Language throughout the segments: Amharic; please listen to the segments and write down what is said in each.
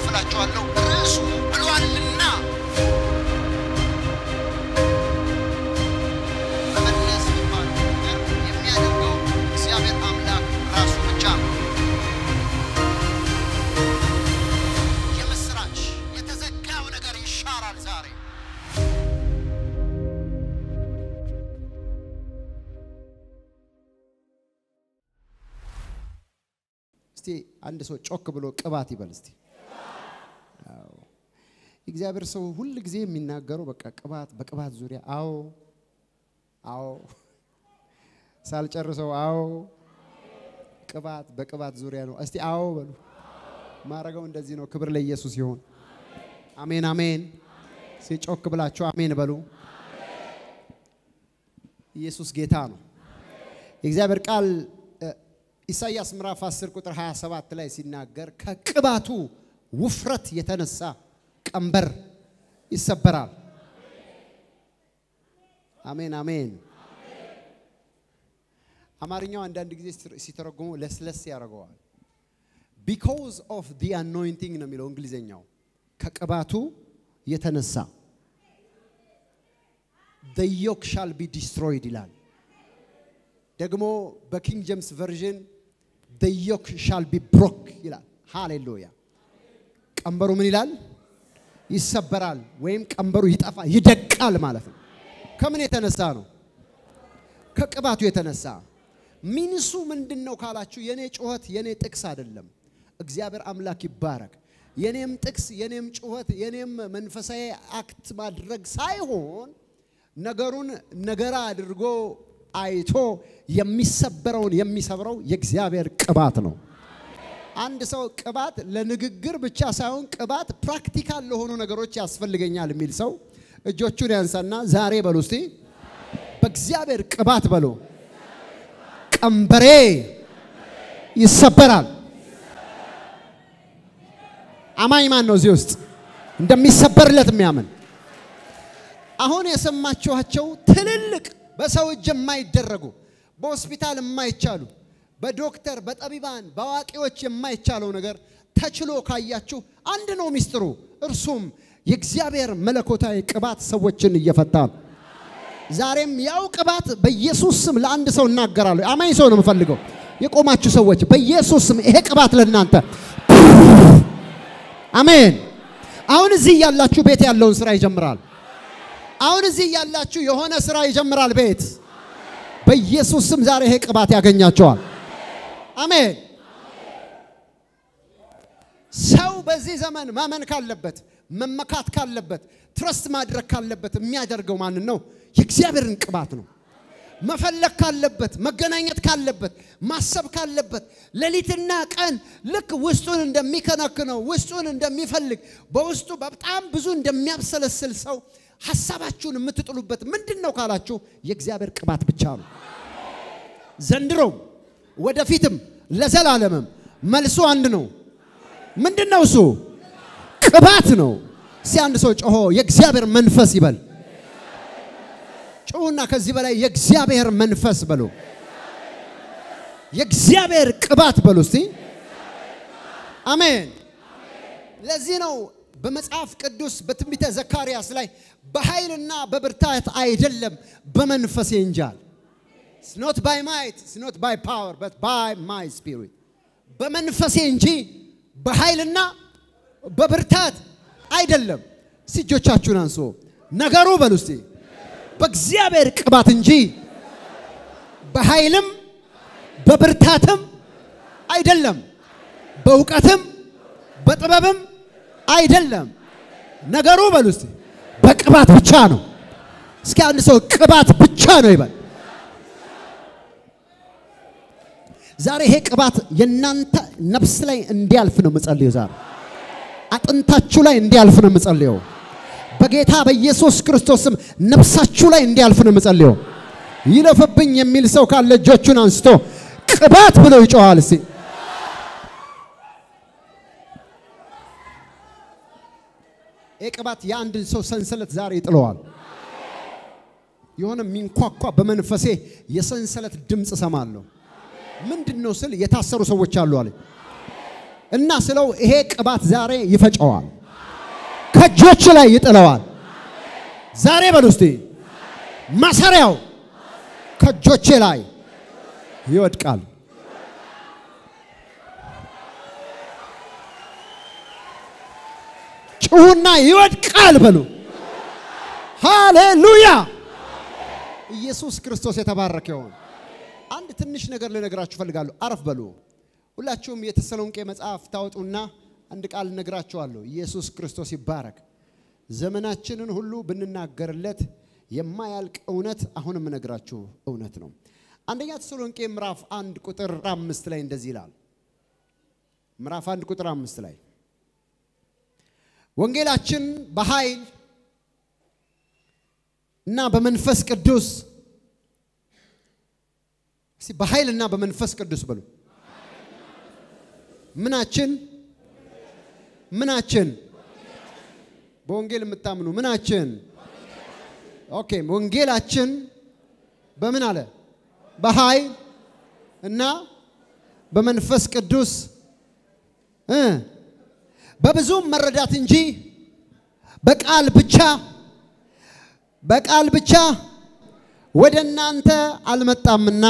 እላችኋለሁ ርዕሱ ብሏልና መመለስ የሚባለው ነገር የሚያደርገው እግዚአብሔር አምላክ ራሱ ብቻ ነው። የምስራች የተዘጋው ነገር ይሻራል ዛሬ። እስቲ አንድ ሰው ጮክ ብሎ ቅባት ይበል እስቲ። አዎ የእግዚአብሔር ሰው ሁል ጊዜ የሚናገረው በቃ ቅባት በቅባት ዙሪያ አዎ አዎ ሳልጨርሰው አዎ ቅባት በቅባት ዙሪያ ነው። እስቲ አዎ በሉ። ማረገው እንደዚህ ነው። ክብር ለኢየሱስ ይሁን። አሜን አሜን። እስቲ ጮክ ብላችሁ አሜን በሉ። ኢየሱስ ጌታ ነው። የእግዚአብሔር ቃል እ፣ ኢሳይያስ ምዕራፍ 10 ቁጥር 27 ላይ ሲናገር ከቅባቱ ውፍረት የተነሳ ቀንበር ይሰበራል። አሜን አሜን። አማርኛው አንዳንድ ጊዜ ሲተረጉሙ ለስለስ ያደርገዋል። ቢኮዝ ኦፍ ዲ አኖይንቲንግ ነው የሚለው እንግሊዝኛው። ከቅባቱ የተነሳ the yoke shall be destroyed ይላል። ደግሞ በኪንግ ጄምስ ቨርዥን the yoke shall be broke ይላል። ሃሌሉያ። ቀንበሩ ምን ይላል? ይሰበራል ወይም ቀንበሩ ይጠፋ ይደቃል ማለት ነው። ከምን የተነሳ ነው? ከቅባቱ የተነሳ ሚንሱ ምንድን ነው ካላችሁ፣ የኔ ጩኸት የኔ ጥቅስ አይደለም። እግዚአብሔር አምላክ ይባረክ። የኔም ጥቅስ የኔም ጩኸት የኔም መንፈሳዊ አክት ማድረግ ሳይሆን ነገሩን ነገራ አድርጎ አይቶ የሚሰበረውን የሚሰብረው የእግዚአብሔር ቅባት ነው። አንድ ሰው ቅባት ለንግግር ብቻ ሳይሆን ቅባት ፕራክቲካል ለሆኑ ነገሮች ያስፈልገኛል የሚል ሰው እጆቹን ያንሳና ዛሬ በሉ እስቲ በእግዚአብሔር ቅባት በሉ ቀንበሬ ይሰበራል። አማኝ ማን ነው እዚህ ውስጥ እንደሚሰበርለት የሚያምን? አሁን የሰማችኋቸው ትልልቅ በሰው እጅ የማይደረጉ በሆስፒታል የማይቻሉ በዶክተር በጠቢባን በአዋቂዎች የማይቻለው ነገር ተችሎ ካያችሁ አንድ ነው ሚስጥሩ። እርሱም የእግዚአብሔር መለኮታዊ ቅባት ሰዎችን እየፈታ ነው። ዛሬም ያው ቅባት በኢየሱስ ስም ለአንድ ሰው እናገራለሁ። አማኝ ሰው ነው የምፈልገው። የቆማችሁ ሰዎች በኢየሱስ ስም ይሄ ቅባት ለእናንተ አሜን። አሁን እዚህ ያላችሁ ቤት ያለውን ስራ ይጀምራል። አሁን እዚህ ያላችሁ የሆነ ስራ ይጀምራል ቤት በኢየሱስ ስም ዛሬ ይሄ ቅባት ያገኛቸዋል። አሜን። ሰው በዚህ ዘመን ማመን ካለበት መመካት ካለበት ትረስት ማድረግ ካለበት የሚያደርገው ማንን ነው? የእግዚአብሔርን ቅባት ነው። መፈለግ ካለበት መገናኘት ካለበት ማሰብ ካለበት ሌሊትና ቀን ልክ ውስጡን እንደሚከነክነው ውስጡን እንደሚፈልግ በውስጡ በጣም ብዙ እንደሚያብሰለስል ሰው ሀሳባችሁን የምትጥሉበት ምንድን ነው ካላችሁ የእግዚአብሔር ቅባት ብቻ ነው። ዘንድሮም ወደፊትም ለዘላለምም መልሱ አንድ ነው። ምንድን ነው እሱ? ቅባት ነው። እስቲ አንድ ሰው ጮሆ የእግዚአብሔር መንፈስ ይበል። ጮሁና ከዚህ በላይ የእግዚአብሔር መንፈስ በሉ። የእግዚአብሔር ቅባት በሉ እስቲ። አሜን። ለዚህ ነው በመጽሐፍ ቅዱስ በትንቢተ ዘካርያስ ላይ በኃይልና በብርታት አይደለም በመንፈሴ እንጂ አለ። It's not by might, it's not by power, but by my spirit. በመንፈሴ እንጂ በኃይልና በብርታት አይደለም። እስቲ እጆቻችሁን አንሶ ነገሩ በሉ እስቲ በእግዚአብሔር ቅባት እንጂ በኃይልም በብርታትም አይደለም፣ በእውቀትም በጥበብም አይደለም። ነገሩ በሉ እስቲ በቅባት ብቻ ነው። እስኪ አንድ ሰው ቅባት ብቻ ነው ይበል። ዛሬ ይሄ ቅባት የእናንተ ነፍስ ላይ እንዲያልፍ ነው የምጸልየው። ዛሬ አጥንታችሁ ላይ እንዲያልፍ ነው የምጸልየው። በጌታ በኢየሱስ ክርስቶስ ስም ነፍሳችሁ ላይ እንዲያልፍ ነው የምጸልየው። ይለፍብኝ የሚል ሰው ካለ እጆቹን አንስቶ ቅባት ብሎ ይጮኻል። እስቲ ይህ ቅባት የአንድን ሰው ሰንሰለት ዛሬ ይጥለዋል። የሆነ የሚንኳኳ በመንፈሴ የሰንሰለት ድምፅ እሰማለሁ። ምንድን ነው ስል የታሰሩ ሰዎች አሉ አለ። እና ስለው ይሄ ቅባት ዛሬ ይፈጨዋል፣ ከእጆች ላይ ይጥለዋል። ዛሬ በሉ እስቲ ማሰሪያው ከእጆቼ ላይ ይወድቃል። ጩሁና ይወድቃል በሉ። ሃሌሉያ! ኢየሱስ ክርስቶስ የተባረከ ይሁን። አንድ ትንሽ ነገር ልነግራችሁ ፈልጋለሁ። አረፍ በሉ። ሁላችሁም የተሰሎንቄ መጽሐፍ ታወጡና አንድ ቃል እነግራችኋለሁ። ኢየሱስ ክርስቶስ ይባረክ። ዘመናችንን ሁሉ ብንናገርለት የማያልቅ እውነት አሁን የምነግራችሁ እውነት ነው። አንደኛ ተሰሎንቄ ምዕራፍ አንድ ቁጥር አምስት ላይ እንደዚህ ይላል። ምዕራፍ አንድ ቁጥር አምስት ላይ ወንጌላችን በኃይል እና በመንፈስ ቅዱስ እስቲ በኃይል እና በመንፈስ ቅዱስ በሉ። ምናችን ምናችን በወንጌል የምታምኑ ምናችን ኦኬ ወንጌላችን በምን አለ በኃይል እና በመንፈስ ቅዱስ እ በብዙም መረዳት እንጂ በቃል ብቻ በቃል ብቻ ወደ እናንተ አልመጣምና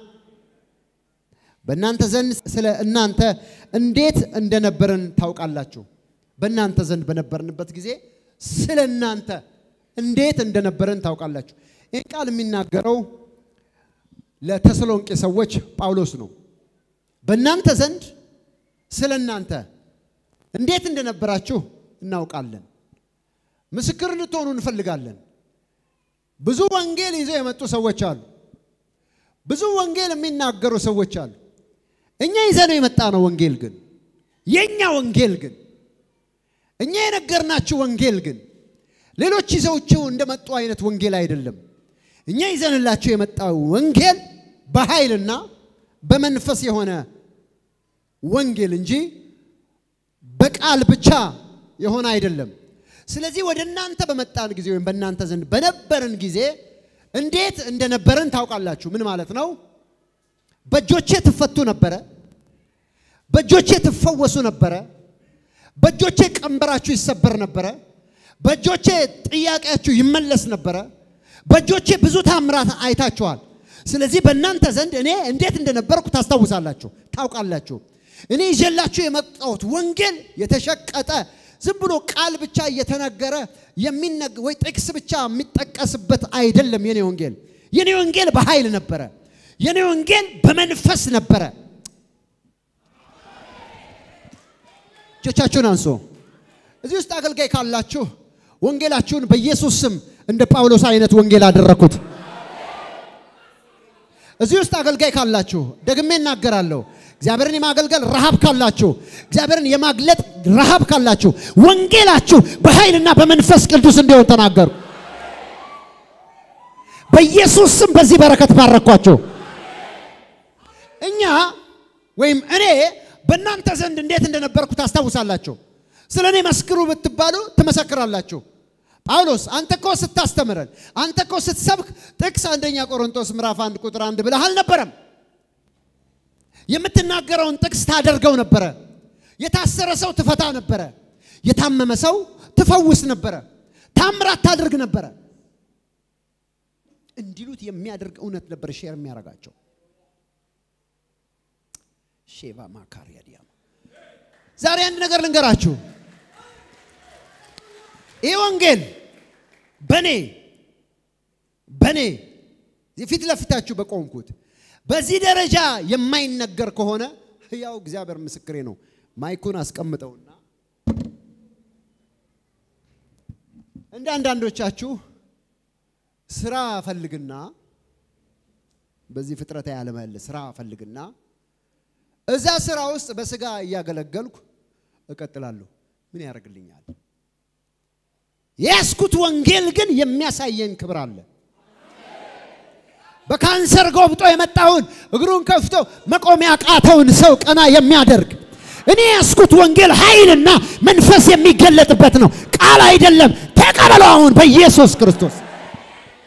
በእናንተ ዘንድ ስለ እናንተ እንዴት እንደነበርን ታውቃላችሁ። በእናንተ ዘንድ በነበርንበት ጊዜ ስለ እናንተ እንዴት እንደነበርን ታውቃላችሁ። ይህ ቃል የሚናገረው ለተሰሎንቄ ሰዎች ጳውሎስ ነው። በእናንተ ዘንድ ስለ እናንተ እንዴት እንደነበራችሁ እናውቃለን። ምስክር እንድትሆኑ እንፈልጋለን። ብዙ ወንጌል ይዘው የመጡ ሰዎች አሉ። ብዙ ወንጌል የሚናገሩ ሰዎች አሉ። እኛ ይዘነው የመጣ ነው ወንጌል ግን የኛ ወንጌል ግን እኛ የነገርናችሁ ወንጌል ግን ሌሎች ይዘውችው እንደመጡ አይነት ወንጌል አይደለም። እኛ ይዘንላችሁ የመጣው ወንጌል በኃይልና በመንፈስ የሆነ ወንጌል እንጂ በቃል ብቻ የሆነ አይደለም። ስለዚህ ወደ እናንተ በመጣን ጊዜ ወይም በእናንተ ዘንድ በነበርን ጊዜ እንዴት እንደነበርን ታውቃላችሁ። ምን ማለት ነው? በእጆቼ ትፈቱ ነበረ። በእጆቼ ትፈወሱ ነበረ። በእጆቼ ቀንበራችሁ ይሰበር ነበረ። በእጆቼ ጥያቄያችሁ ይመለስ ነበረ። በእጆቼ ብዙ ታምራት አይታችኋል። ስለዚህ በእናንተ ዘንድ እኔ እንዴት እንደነበርኩ ታስታውሳላችሁ፣ ታውቃላችሁ። እኔ ይዤላችሁ የመጣሁት ወንጌል የተሸቀጠ ዝም ብሎ ቃል ብቻ እየተነገረ የሚነግ ወይ ጥቅስ ብቻ የሚጠቀስበት አይደለም። የኔ ወንጌል የኔ ወንጌል በኃይል ነበረ። የኔ ወንጌል በመንፈስ ነበረ። እጆቻችሁን አንሶ እዚህ ውስጥ አገልጋይ ካላችሁ ወንጌላችሁን በኢየሱስ ስም እንደ ጳውሎስ አይነት ወንጌል አደረኩት። እዚህ ውስጥ አገልጋይ ካላችሁ ደግሜ እናገራለሁ። እግዚአብሔርን የማገልገል ረሃብ ካላችሁ፣ እግዚአብሔርን የማግለጥ ረሃብ ካላችሁ ወንጌላችሁ በኃይልና በመንፈስ ቅዱስ እንዲሆን ተናገሩ። በኢየሱስ ስም በዚህ በረከት ባረኳቸው። እኛ ወይም እኔ በእናንተ ዘንድ እንዴት እንደነበርኩ ታስታውሳላችሁ። ስለ እኔ መስክሩ ብትባሉ ትመሰክራላችሁ። ጳውሎስ አንተ እኮ ስታስተምረን፣ አንተ እኮ ስትሰብክ ጥቅስ አንደኛ ቆሮንቶስ ምዕራፍ አንድ ቁጥር አንድ ብለህ አልነበረም። የምትናገረውን ጥቅስ ታደርገው ነበረ። የታሰረ ሰው ትፈታ ነበረ። የታመመ ሰው ትፈውስ ነበረ። ታምራት ታደርግ ነበረ። እንዲሉት የሚያደርግ እውነት ነበር ሼር የሚያደርጋቸው ሼባ ማካሪያ ዲያማ ዛሬ አንድ ነገር ልንገራችሁ። ይህ ወንጌል በኔ በኔ ፊት ለፊታችሁ በቆምኩት በዚህ ደረጃ የማይነገር ከሆነ ያው እግዚአብሔር ምስክሬ ነው። ማይኩን አስቀምጠውና እንደ አንዳንዶቻችሁ ስራ ፈልግና በዚህ ፍጥረት ያለመል ስራ ፈልግና እዛ ስራ ውስጥ በስጋ እያገለገልኩ እቀጥላለሁ። ምን ያደርግልኛል? የያዝኩት ወንጌል ግን የሚያሳየን ክብር አለ። በካንሰር ጎብጦ የመጣውን እግሩን ከፍቶ መቆም ያቃተውን ሰው ቀና የሚያደርግ እኔ ያስኩት ወንጌል ኃይልና መንፈስ የሚገለጥበት ነው፣ ቃል አይደለም። ተቀበለው አሁን በኢየሱስ ክርስቶስ።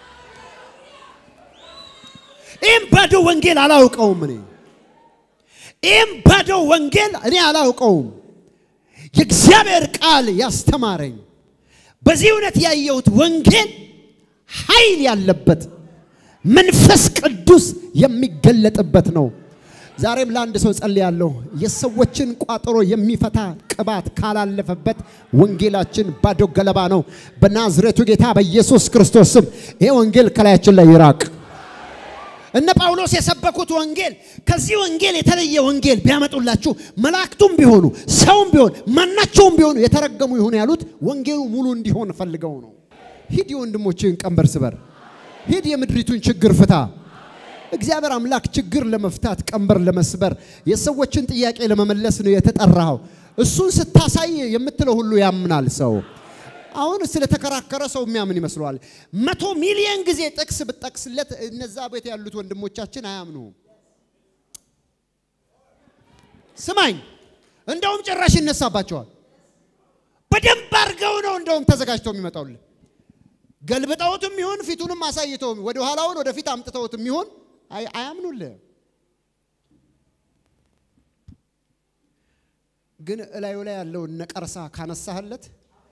ይህም ባዶ ወንጌል አላውቀውም እኔ ይህም ባዶ ወንጌል እኔ አላውቀውም። የእግዚአብሔር ቃል ያስተማረኝ በዚህ እውነት ያየሁት ወንጌል ኃይል ያለበት መንፈስ ቅዱስ የሚገለጥበት ነው። ዛሬም ለአንድ ሰው ጸልያለሁ። የሰዎችን ቋጠሮ የሚፈታ ቅባት ካላለፈበት ወንጌላችን ባዶ ገለባ ነው። በናዝሬቱ ጌታ በኢየሱስ ክርስቶስ ስም ይሄ ወንጌል ከላያችን ላይ ይራቅ። እነ ጳውሎስ የሰበኩት ወንጌል ከዚህ ወንጌል የተለየ ወንጌል ቢያመጡላችሁ መላእክቱም ቢሆኑ ሰውም ቢሆን ማናቸውም ቢሆኑ የተረገሙ ይሁን ያሉት ወንጌሉ ሙሉ እንዲሆን ፈልገው ነው። ሂድ የወንድሞችን ቀንበር ስበር፣ ሂድ የምድሪቱን ችግር ፍታ። እግዚአብሔር አምላክ ችግር ለመፍታት ቀንበር ለመስበር የሰዎችን ጥያቄ ለመመለስ ነው የተጠራኸው። እሱን ስታሳይ የምትለው ሁሉ ያምናል ሰው። አሁን ስለተከራከረ ሰው የሚያምን ይመስለዋል። መቶ ሚሊዮን ጊዜ ጥቅስ ብጠቅስለት እነዛ ቤት ያሉት ወንድሞቻችን አያምኑም። ስማኝ፣ እንደውም ጭራሽ ይነሳባቸዋል። በደንብ አድርገው ነው እንደውም ተዘጋጅተው የሚመጣውልን ገልብጠውትም ይሁን ፊቱንም አሳይተውም ወደ ኋላውን ወደፊት አምጥተውትም ይሁን አያምኑልህ። ግን እላዩ ላይ ያለውን ነቀርሳ ካነሳህለት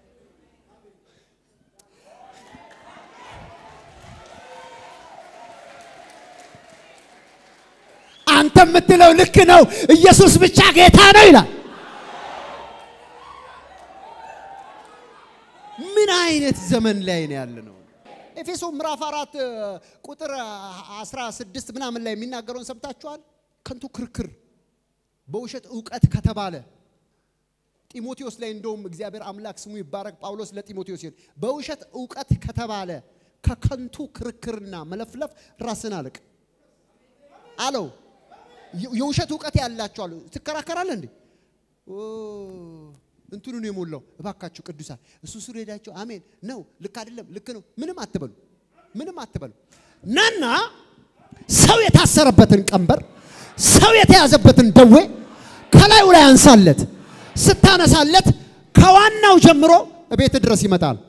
አንተ የምትለው ልክ ነው፣ ኢየሱስ ብቻ ጌታ ነው ይላል። ምን አይነት ዘመን ላይ ነው ያለ ነው? ኤፌሶ ምዕራፍ አራት ቁጥር 16 ምናምን ላይ የሚናገረውን ሰምታችኋል። ከንቱ ክርክር በውሸት እውቀት ከተባለ ጢሞቴዎስ ላይ እንደውም እግዚአብሔር አምላክ ስሙ ይባረክ። ጳውሎስ ለጢሞቴዎስ ሲል በውሸት እውቀት ከተባለ ከከንቱ ክርክርና መለፍለፍ ራስን አልቅ አለው። የውሸት እውቀት ያላቸው አሉ። ትከራከራለህ እንዴ? እንትኑን የሞላው እባካችሁ ቅዱሳን እሱ ስሩ ሄዳቸው አሜን ነው ልክ አይደለም ልክ ነው ምንም አትበሉ ምንም አትበሉ ናና ሰው የታሰረበትን ቀንበር ሰው የተያዘበትን ደዌ ከላዩ ላይ አንሳለት ስታነሳለት ከዋናው ጀምሮ ቤት ድረስ ይመጣል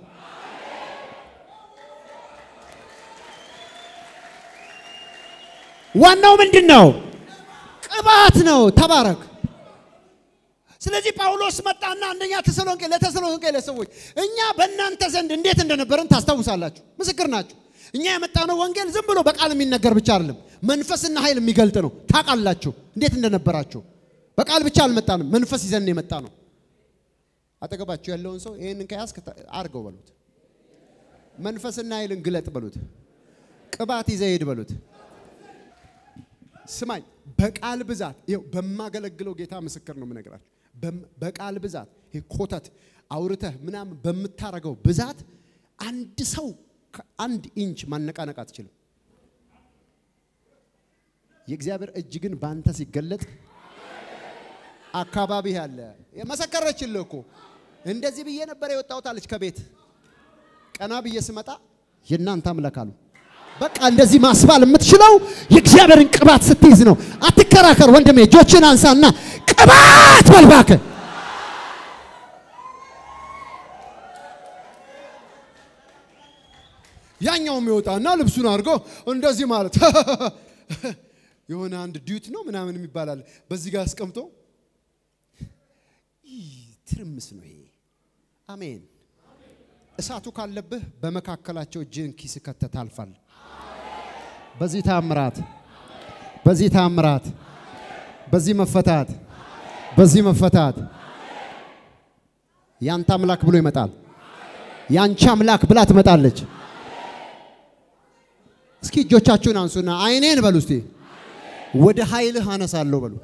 ዋናው ምንድን ነው ቅባት ነው ተባረክ ስለዚህ ጳውሎስ መጣና አንደኛ ተሰሎንቄ ለተሰሎንቄ ለሰዎች እኛ በእናንተ ዘንድ እንዴት እንደነበረን ታስታውሳላችሁ፣ ምስክር ናችሁ። እኛ የመጣነው ወንጌል ዝም ብሎ በቃል የሚነገር ብቻ አይደለም፣ መንፈስና ኃይል የሚገልጥ ነው። ታውቃላችሁ እንዴት እንደነበራችሁ። በቃል ብቻ አልመጣንም፣ መንፈስ ይዘን የመጣ ነው። አጠገባችሁ ያለውን ሰው ይህንን ከያዝክ አርገው በሉት። መንፈስና ኃይልን ግለጥ በሉት። ቅባት ይዘህ ሂድ በሉት። ስማኝ፣ በቃል ብዛት ይኸው በማገለግለው ጌታ ምስክር ነው የምነግራችሁ። በቃል ብዛት ይሄ ኮተት አውርተህ ምናምን በምታረገው ብዛት አንድ ሰው ከአንድ ኢንች ማነቃነቅ አትችልም። የእግዚአብሔር እጅ ግን በአንተ ሲገለጥ አካባቢ ያለ የመሰከረችልህ እኮ እንደዚህ ብዬ ነበር የወጣሁት አለች ከቤት ቀና ብዬ ስመጣ የእናንተ አምላክ አሉ። በቃ እንደዚህ ማስባል የምትችለው የእግዚአብሔርን ቅባት ስትይዝ ነው። አትከራከር ወንድሜ፣ እጆችን አንሳና ቅባት በልባክ ያኛውም ይወጣና ልብሱን አድርጎ እንደዚህ ማለት የሆነ አንድ ዲዩት ነው ምናምን የሚባላል በዚህ ጋር አስቀምጦ ትርምስ ነው ይሄ። አሜን። እሳቱ ካለብህ በመካከላቸው እጅህን ኪስ ከተህ ታልፋለህ። በዚህ ታምራት በዚህ ታምራት በዚህ መፈታት በዚህ መፈታት ያንተ አምላክ ብሎ ይመጣል። ያንቺ አምላክ ብላ ትመጣለች። እስኪ እጆቻችሁን አንሱና አይኔን በሉ እስቲ ወደ ኃይልህ አነሳለሁ በሉ።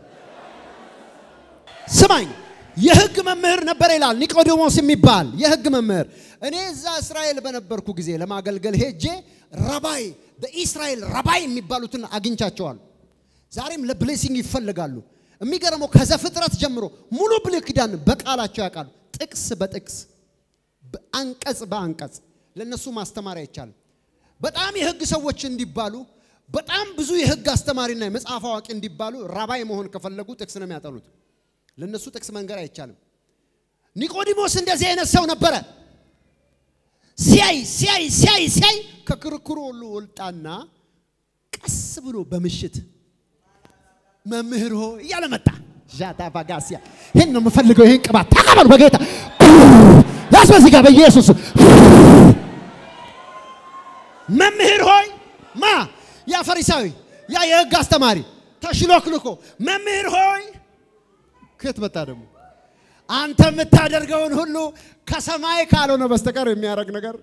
ስማኝ፣ የህግ መምህር ነበር ይላል ኒቆዲሞስ የሚባል የህግ መምህር። እኔ እዛ እስራኤል በነበርኩ ጊዜ ለማገልገል ሄጄ ረባይ በኢስራኤል ረባይ የሚባሉትን አግኝቻቸዋል። ዛሬም ለብሌሲንግ ይፈልጋሉ። የሚገርመው ከዘፍጥረት ጀምሮ ሙሉ ብሉይ ኪዳን በቃላቸው ያውቃሉ። ጥቅስ በጥቅስ አንቀጽ በአንቀጽ ለነሱ ማስተማር አይቻልም። በጣም የህግ ሰዎች እንዲባሉ በጣም ብዙ የህግ አስተማሪና የመጽሐፍ አዋቂ እንዲባሉ ራባይ መሆን ከፈለጉ ጥቅስ ነው የሚያጠኑት። ለነሱ ጥቅስ መንገር አይቻልም። ኒቆዲሞስ እንደዚህ አይነት ሰው ነበረ። ሲያይ ሲያይ ሲያይ ሲያይ ከክርክሩ ሁሉ ወልጣና ቀስ ብሎ በምሽት መምህር ሆ እያለ መጣ። ዣታ ባጋሲያ ይህን ነው የምፈልገው። ይህን ቅባት ተቀበሉ በጌታ ያስ በዚህ ጋር በኢየሱስ መምህር ሆይ ማ ያ ፈሪሳዊ ያ የህግ አስተማሪ ተሽሎክልኮ መምህር ሆይ ከየት መጣ ደግሞ አንተ የምታደርገውን ሁሉ ከሰማይ ካልሆነ በስተቀር የሚያደርግ ነገር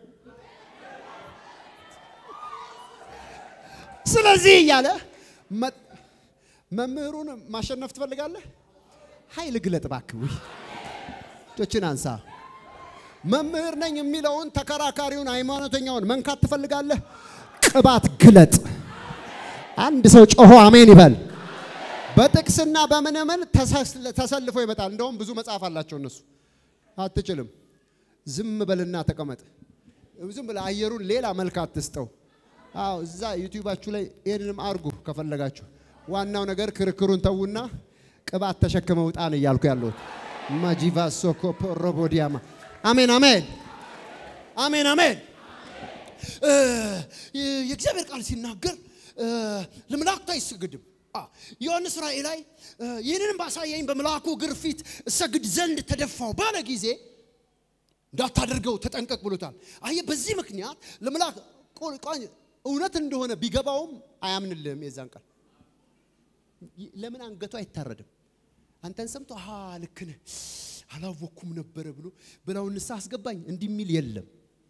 ስለዚህ እያለ መ- መምህሩን ማሸነፍ ትፈልጋለህ? ኃይል ግለጥ እባክህ። ውይ እጆችን አንሳ። መምህር ነኝ የሚለውን ተከራካሪውን ሃይማኖተኛውን መንካት ትፈልጋለህ? ቅባት ግለጥ። አንድ ሰው ጮሆ አሜን ይበል። በጥቅስና በምንምን ተሰስ- ተሰልፎ ይመጣል። እንደውም ብዙ መጽሐፍ አላቸው እነሱ። አትችልም። ዝም በልና ተቀመጥ። ዝም ብለህ አየሩን ሌላ መልክ አትስጠው። አዎ እዛ ዩቲዩባችሁ ላይ ይህንንም አርጉ ከፈለጋችሁ። ዋናው ነገር ክርክሩን ተዉና ቅባት ተሸክመው ውጣን እያልኩ ያለሁት ማጂቫ ሶኮ ፖሮቦዲያማ አሜን አሜን አሜን አሜን። እ፣ የእግዚአብሔር ቃል ሲናገር እ፣ ለመላእክቱ አይሰግድም። አ፣ ዮሐንስ ራእይ ላይ እ፣ ይህንንም ባሳየኝ በመልአኩ እግር ፊት እሰግድ ዘንድ ተደፋው ባለ ጊዜ እንዳታደርገው ተጠንቀቅ ብሎታል። አየህ፣ በዚህ ምክንያት ለመልአክ ቆ- ቋኝ እውነት እንደሆነ ቢገባውም አያምንልህም። የዛን ቃል ይ- ለምን አንገቱ አይታረድም? አንተን ሰምቶ ሀ ልክ ነህ አላወኩም ነበረ ብሎ ብላው ንስሐ አስገባኝ እንዲህ የሚል የለም።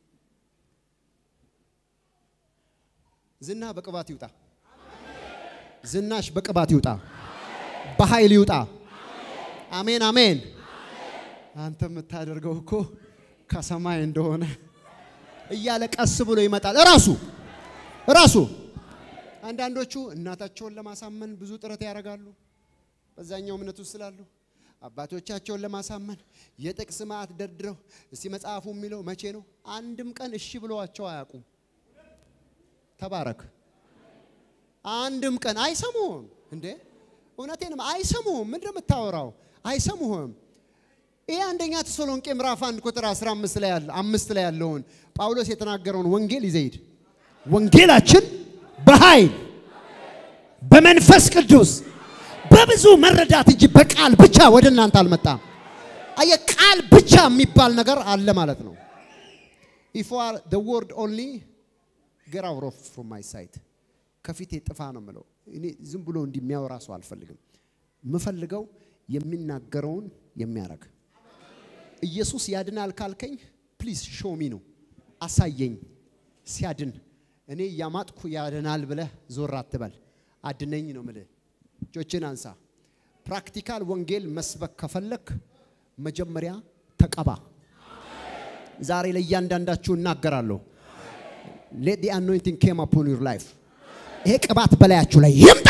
ዝና በቅባት ይውጣ። ዝናሽ በቅባት ይውጣ፣ በኃይል ይውጣ። አሜን አሜን። አንተ የምታደርገው እኮ ከሰማይ እንደሆነ እያለ ቀስ ብሎ ይመጣል። እራሱ እራሱ አንዳንዶቹ እናታቸውን ለማሳመን ብዙ ጥረት ያደርጋሉ። በዛኛው እምነት ውስጥ ስላሉ አባቶቻቸውን ለማሳመን የጥቅስ ማዕት ደርድረው እስቲ መጽሐፉ የሚለው መቼ ነው? አንድም ቀን እሺ ብለዋቸው አያውቁም። ተባረክ። አንድም ቀን አይሰሙህም እንዴ? እውነቴንም አይሰሙህም። ምንድን ነው የምታወራው? አይሰሙህም። ይህ አንደኛ ተሰሎንቄ ምዕራፍ 1 ቁጥር 15 ላይ ያለ አምስት ላይ ያለውን ጳውሎስ የተናገረውን ወንጌል ይዘይድ ወንጌላችን በኃይል በመንፈስ ቅዱስ በብዙ መረዳት እንጂ በቃል ብቻ ወደ እናንተ አልመጣም። አየ ቃል ብቻ የሚባል ነገር አለ ማለት ነው። ኢፍ አር ዘ ወርድ ኦንሊ ጌት አውት ኦፍ ፍሮም ማይ ሳይት ከፊቴ ጥፋ ነው የምለው። እኔ ዝም ብሎ እንዲህ የሚያወራ ሰው አልፈልግም። የምፈልገው የሚናገረውን የሚያረግ ኢየሱስ ያድናል ካልከኝ ፕሊዝ ሾሚ ነው አሳየኝ ሲያድን እኔ እያማጥኩ ያድናል ብለህ ዞር አትበል አድነኝ ነው ምልህ እጆችን አንሳ ፕራክቲካል ወንጌል መስበክ ከፈለክ መጀመሪያ ተቀባ ዛሬ ለእያንዳንዳችሁ እናገራለሁ ሌት ዲ አኖይንቲንግ ኬም አፖን ዩር ላይፍ ይሄ ቅባት በላያችሁ ላይ ይምጣ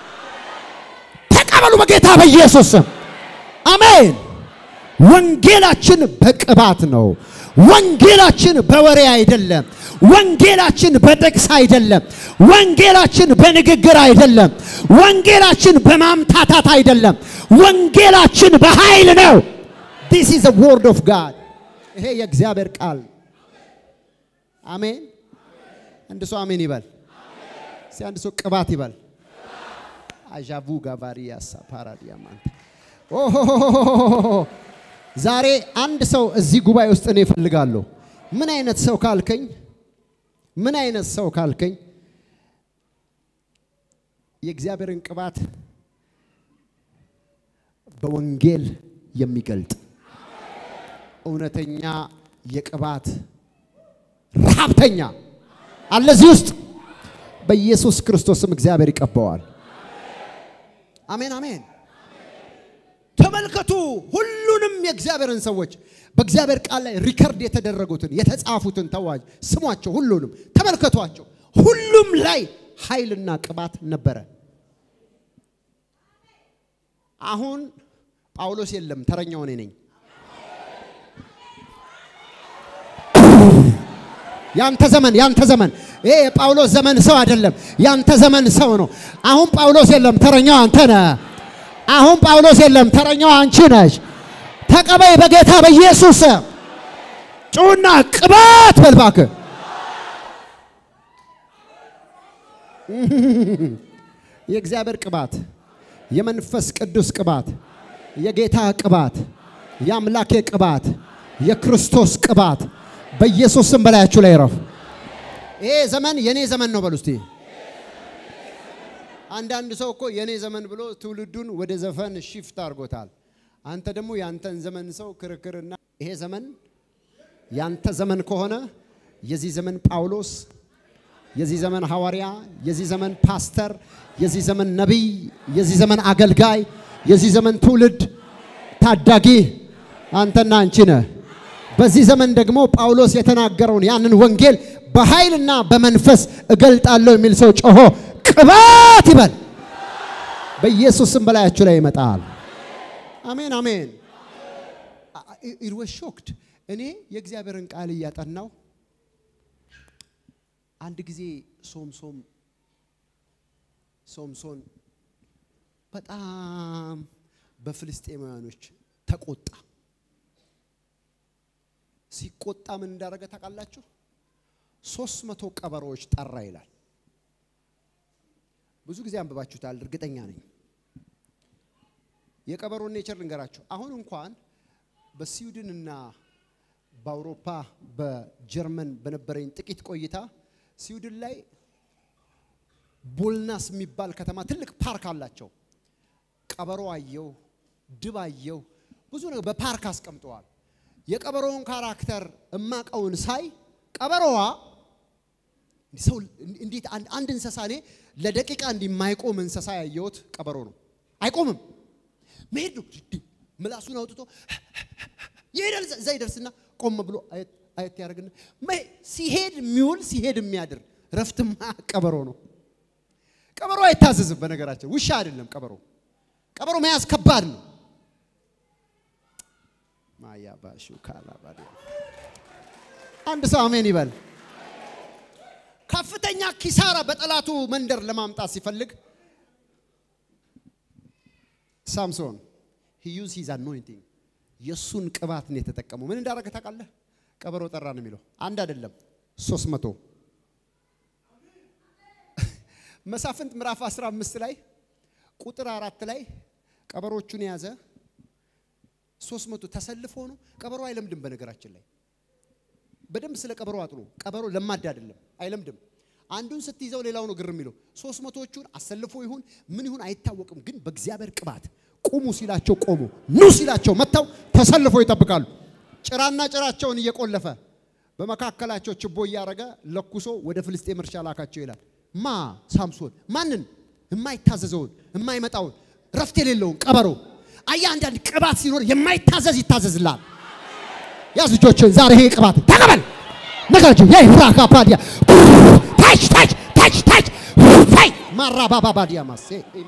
ተቀበሉ በጌታ በኢየሱስ ስም አሜን ወንጌላችን በቅባት ነው። ወንጌላችን በወሬ አይደለም። ወንጌላችን በጥቅስ አይደለም። ወንጌላችን በንግግር አይደለም። ወንጌላችን በማምታታት አይደለም። ወንጌላችን በኃይል ነው። ዲስ ኢዝ ዘ ወርድ ኦፍ ጋድ። ይሄ የእግዚአብሔር ቃል አሜን። አንድ ሰው አሜን ይበል። እስቲ አንድ ሰው ቅባት ይበል። አዣቡ ጋቫሪያሳ ፓራዲያማንት ኦሆሆሆሆሆሆ ዛሬ አንድ ሰው እዚህ ጉባኤ ውስጥ እኔ እፈልጋለሁ። ምን አይነት ሰው ካልከኝ ምን አይነት ሰው ካልከኝ የእግዚአብሔርን ቅባት በወንጌል የሚገልጥ እውነተኛ የቅባት ረሃብተኛ አለ እዚህ ውስጥ በኢየሱስ ክርስቶስም እግዚአብሔር ይቀባዋል። አሜን አሜን። ተመልከቱ ሁሉንም የእግዚአብሔርን ሰዎች በእግዚአብሔር ቃል ላይ ሪከርድ የተደረጉትን የተጻፉትን ተዋጅ ስሟቸው፣ ሁሉንም ተመልከቷቸው። ሁሉም ላይ ኃይልና ቅባት ነበረ። አሁን ጳውሎስ የለም፣ ተረኛው እኔ ነኝ። ያንተ ዘመን ያንተ ዘመን ይሄ የጳውሎስ ዘመን ሰው አይደለም፣ ያንተ ዘመን ሰው ነው። አሁን ጳውሎስ የለም፣ ተረኛው አንተ ነህ። አሁን ጳውሎስ የለም፣ ተረኛው አንቺ ነሽ። ተቀበይ በጌታ በኢየሱስ ጩና ቅባት በልባክ የእግዚአብሔር ቅባት የመንፈስ ቅዱስ ቅባት፣ የጌታ ቅባት፣ የአምላኬ ቅባት፣ የክርስቶስ ቅባት በኢየሱስ ስም በላያችሁ ላይ ይረፍ። ይሄ ዘመን የኔ ዘመን ነው በሉ እስቲ። አንዳንድ ሰው እኮ የኔ ዘመን ብሎ ትውልዱን ወደ ዘፈን ሺፍት አድርጎታል። አንተ ደግሞ ያንተን ዘመን ሰው ክርክርና ይሄ ዘመን ያንተ ዘመን ከሆነ የዚህ ዘመን ጳውሎስ፣ የዚህ ዘመን ሐዋርያ፣ የዚህ ዘመን ፓስተር፣ የዚህ ዘመን ነቢይ፣ የዚህ ዘመን አገልጋይ፣ የዚህ ዘመን ትውልድ ታዳጊ አንተና አንቺ ነህ። በዚህ ዘመን ደግሞ ጳውሎስ የተናገረውን ያንን ወንጌል በኃይልና በመንፈስ እገልጣለሁ የሚል ሰው ጮሆ ቅባት ይበል። በኢየሱስም በላያችሁ ላይ ይመጣል። አሜን አሜን። ኢት ዋዝ ሾክድ። እኔ የእግዚአብሔርን ቃል እያጠናው አንድ ጊዜ ሶምሶም ሶምሶን በጣም በፍልስጤማውያኖች ተቆጣ። ሲቆጣ ምን እንዳደረገ ታውቃላችሁ? ሶስት መቶ ቀበሮዎች ጠራ ይላል። ብዙ ጊዜ አንብባችሁታል፣ እርግጠኛ ነኝ። የቀበሮን ኔቸር ልንገራችሁ። አሁን እንኳን በስዊድንና በአውሮፓ በጀርመን በነበረኝ ጥቂት ቆይታ ስዊድን ላይ ቦልናስ የሚባል ከተማ ትልቅ ፓርክ አላቸው። ቀበሮ አየው፣ ድብ አየው፣ ብዙ ነገር በፓርክ አስቀምጠዋል። የቀበሮውን ካራክተር እማቀውን ሳይ ቀበሮዋ ሰው እንዴት አንድ እንስሳ እኔ ለደቂቃ እንዲማይቆም እንስሳ ያየሁት ቀበሮ ነው። አይቆምም፣ መሄድ ነው። ምላሱን አውጥቶ ይሄዳል። እዛ ይደርስና ቆም ብሎ አየት ያደርግና ሲሄድ የሚውል ሲሄድ የሚያድር ረፍትማ ቀበሮ ነው። ቀበሮ አይታዘዝም። በነገራችን ውሻ አይደለም ቀበሮ። ቀበሮ መያዝ ከባድ ነው። ማያባሹ ካላባዲ አንድ ሰው አሜን ይበል። ከፍተኛ ኪሳራ በጠላቱ መንደር ለማምጣት ሲፈልግ ሳምሶን ሂ ዩዝ ሂዝ አኖይንቲንግ የእሱን ቅባት ነው የተጠቀመው። ምን እንዳደረገ ታውቃለህ? ቀበሮ ጠራ ነው የሚለው። አንድ አይደለም ሶስት መቶ መሳፍንት ምዕራፍ 15 ላይ ቁጥር አራት ላይ ቀበሮቹን የያዘ ሶስት መቶ ተሰልፎ ነው። ቀበሮ አይለምድም። በነገራችን ላይ በደንብ ስለ ቀበሮ አጥኑ። ቀበሮ ለማዳ አይደለም፣ አይለምድም። አንዱን ስትይዘው ሌላው ነው ግር የሚለው። ሶስት መቶዎቹን አሰልፎ ይሁን ምን ይሁን አይታወቅም። ግን በእግዚአብሔር ቅባት ቁሙ ሲላቸው ቆሙ፣ ኑ ሲላቸው መጥተው ተሰልፎ ይጠብቃሉ። ጭራና ጭራቸውን እየቆለፈ በመካከላቸው ችቦ እያደረገ ለኩሶ ወደ ፍልስጤም እርሻ ላካቸው ይላል። ማ ሳምሶን ማንን? የማይታዘዘውን የማይመጣውን ረፍት የሌለውን ቀበሮ። አያ አንዳንድ ቅባት ሲኖር የማይታዘዝ ይታዘዝላል። ያዝ እጆችን ዛሬ ይሄ ቅባት ተቀበል ነገራቸው ያ ፍራካ ባዲያ ታች ታች ታች ታች ፋይ ማራባባ ባዲያ ማሴ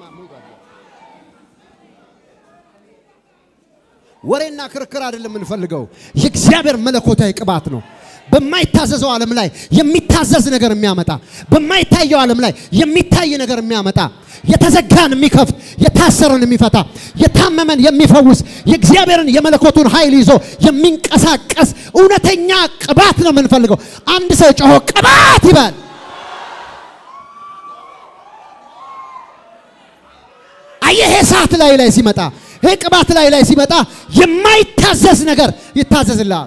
ወሬና ክርክር አይደለም የምንፈልገው፣ የእግዚአብሔር መለኮታዊ ቅባት ነው። በማይታዘዘው ዓለም ላይ የሚታዘዝ ነገር የሚያመጣ በማይታየው ዓለም ላይ የሚታይ ነገር የሚያመጣ የተዘጋን የሚከፍት የታሰረን የሚፈታ የታመመን የሚፈውስ የእግዚአብሔርን የመለኮቱን ኃይል ይዞ የሚንቀሳቀስ እውነተኛ ቅባት ነው የምንፈልገው። አንድ ሰው ጮሆ ቅባት ይበል። አየህ፣ ይሄ ሰዓት ላይ ላይ ሲመጣ ይሄ ቅባት ላይ ላይ ሲመጣ የማይታዘዝ ነገር ይታዘዝልሃል።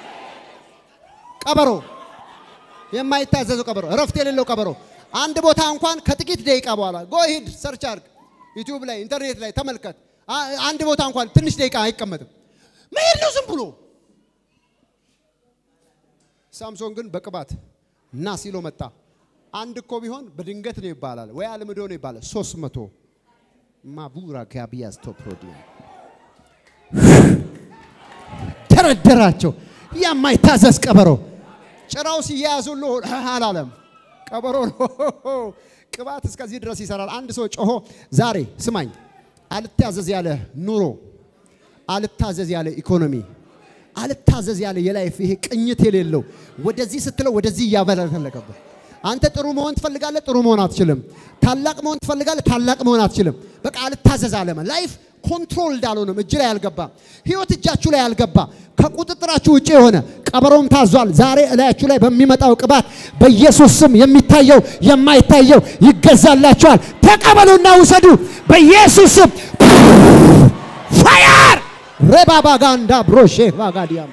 ቀበሮ የማይታዘዘው ቀበሮ እረፍት የሌለው ቀበሮ አንድ ቦታ እንኳን ከጥቂት ደቂቃ በኋላ ጎ ሂድ ሰርች አድርግ፣ ዩቲዩብ ላይ ኢንተርኔት ላይ ተመልከት። አንድ ቦታ እንኳን ትንሽ ደቂቃ አይቀመጥም፣ መሄድ ነው ዝም ብሎ። ሳምሶን ግን በቅባት እና ሲሎ መጣ። አንድ እኮ ቢሆን በድንገት ነው ይባላል፣ ወይ አልምዶ ነው ይባላል። ሶስት መቶ ማቡራ ጋቢያስ ቶፕሮዲ ደረደራቸው። የማይታዘዝ ቀበሮ ጭራው ሲያያዝ ሁሉ አላለም። ቀበሮ ነው። ቅባት እስከዚህ ድረስ ይሰራል። አንድ ሰው ጮሆ ዛሬ ስማኝ፣ አልታዘዝ ያለ ኑሮ፣ አልታዘዝ ያለ ኢኮኖሚ፣ አልታዘዝ ያለ የላይፍ ይሄ ቅኝት የሌለው ወደዚህ ስትለው ወደዚህ እያበለተለቀበት አንተ ጥሩ መሆን ትፈልጋለህ፣ ጥሩ መሆን አትችልም። ታላቅ መሆን ትፈልጋለህ፣ ታላቅ መሆን አትችልም። በቃ አልታዘዝ አለመ ላይፍ ኮንትሮል እንዳልሆነም እጅ ላይ ያልገባ ህይወት እጃችሁ ላይ ያልገባ ከቁጥጥራችሁ ውጭ የሆነ ቀበሮም ታዟል። ዛሬ እላያችሁ ላይ በሚመጣው ቅባት በኢየሱስ ስም የሚታየው የማይታየው ይገዛላችኋል። ተቀበሉና ውሰዱ በኢየሱስ ስም። ፋየር ሬባባጋንዳ ብሮሼ ባጋዲያም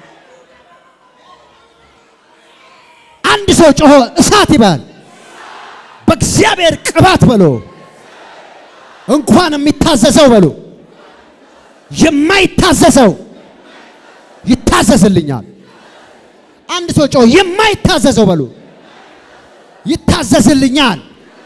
አንድ ሰው ጮሆ እሳት ይባል። በእግዚአብሔር ቅባት በሎ እንኳን የሚታዘዘው በሎ የማይታዘዘው ይታዘዝልኛል። አንድ ሰው ጮህ የማይታዘዘው በሉ ይታዘዝልኛል።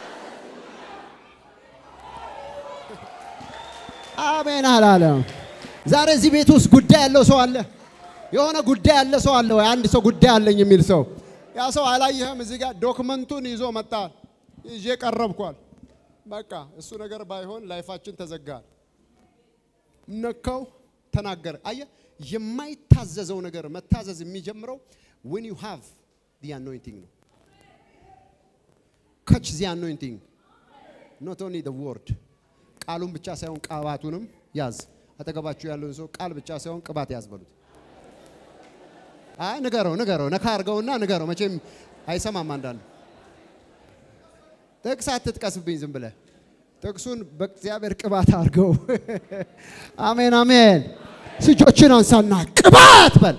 አሜን አላለም። ዛሬ እዚህ ቤት ውስጥ ጉዳይ ያለው ሰው አለ። የሆነ ጉዳይ ያለ ሰው አለ ወይ? አንድ ሰው ጉዳይ አለኝ የሚል ሰው ያ ሰው አላየህም? እዚህ ጋር ዶክመንቱን ይዞ መጣ። ይዤ ቀረብኳል። በቃ እሱ ነገር ባይሆን ላይፋችን ተዘጋል። ነካው፣ ተናገረ። አየህ፣ የማይታዘዘው ነገር መታዘዝ የሚጀምረው when you have the anointing ነው። catch the anointing not only the word ቃሉን ብቻ ሳይሆን ቅባቱንም ያዝ። አጠገባችሁ ያለውን ሰው ቃል ብቻ ሳይሆን ቅባት ያዝ በሉት። አይ ንገረው፣ ንገረው፣ ነካ አድርገውና ንገረው። መቼም አይሰማም። አንዳንዱ ጥቅስ አትጥቀስብኝ ዝም ብለህ ጥቅሱን በእግዚአብሔር ቅባት አድርገው። አሜን አሜን። እጆችን አንሳና ቅባት በል።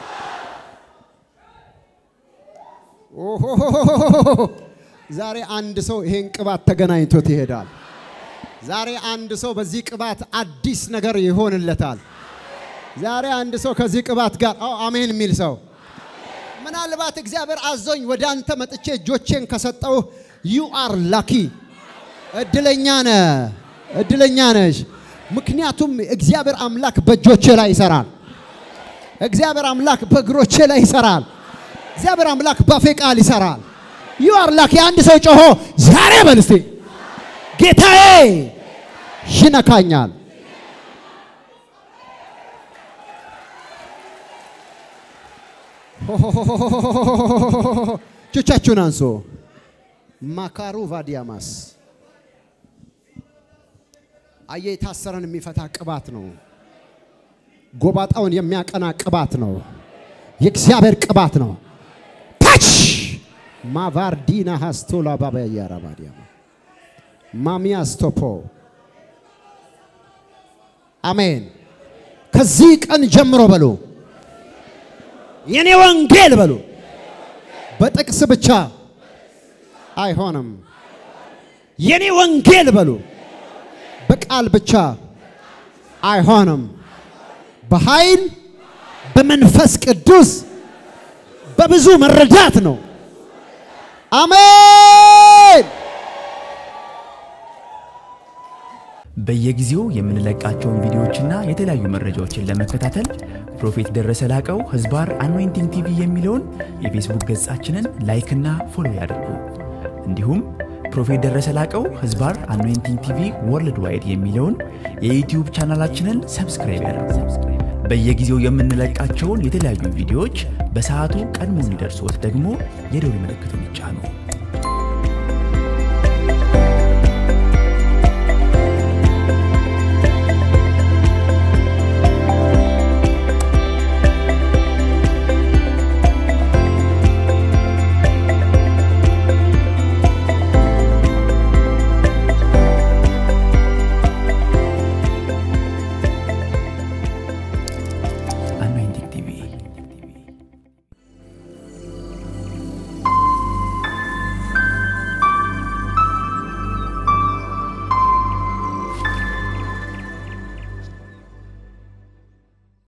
ኦሆሆሆሆሆ። ዛሬ አንድ ሰው ይሄን ቅባት ተገናኝቶት ይሄዳል። ዛሬ አንድ ሰው በዚህ ቅባት አዲስ ነገር ይሆንለታል። ዛሬ አንድ ሰው ከዚህ ቅባት ጋር አዎ አሜን የሚል ሰው ምናልባት እግዚአብሔር አዞኝ ወደ አንተ መጥቼ እጆቼን ከሰጠው ዩ አር ላኪ እድለኛ ነህ፣ እድለኛ ነሽ። ምክንያቱም እግዚአብሔር አምላክ በእጆቼ ላይ ይሰራል። እግዚአብሔር አምላክ በእግሮቼ ላይ ይሰራል። እግዚአብሔር አምላክ ባፌ ቃል ይሰራል። ዩ አር ላኪ። አንድ ሰው ጮሆ ዛሬ በል እስቲ ጌታዬ ይነካኛል። እጆቻችሁን አንሶ ማካሩ ቫዲያማስ አየ የታሰረን የሚፈታ ቅባት ነው። ጎባጣውን የሚያቀና ቅባት ነው። የእግዚአብሔር ቅባት ነው። ታች ማቫርዲና ሃስቶላ ባባያራ ባዲያማ ማሚያ ስቶፖ አሜን። ከዚህ ቀን ጀምሮ በሉ የኔ ወንጌል በሉ በጥቅስ ብቻ አይሆንም። የኔ ወንጌል በሉ በቃል ብቻ አይሆንም። በኃይል በመንፈስ ቅዱስ በብዙ መረዳት ነው። አሜን። በየጊዜው የምንለቃቸውን ቪዲዮዎችና የተለያዩ መረጃዎችን ለመከታተል ፕሮፌት ደረሰ ላቀው ህዝባር አኖይንቲንግ ቲቪ የሚለውን የፌስቡክ ገጻችንን ላይክና ፎሎ ያድርጉ። እንዲሁም ፕሮፌት ደረሰ ላቀው ህዝባር አኖይንቲንግ ቲቪ ወርልድ ዋይድ የሚለውን የዩትዩብ ቻናላችንን ሰብስክራይብ ያድርጉ። በየጊዜው የምንለቃቸውን የተለያዩ ቪዲዮዎች በሰዓቱ ቀድሞ እንዲደርሶት ደግሞ የደውል ምልክቱን ይጫኑ።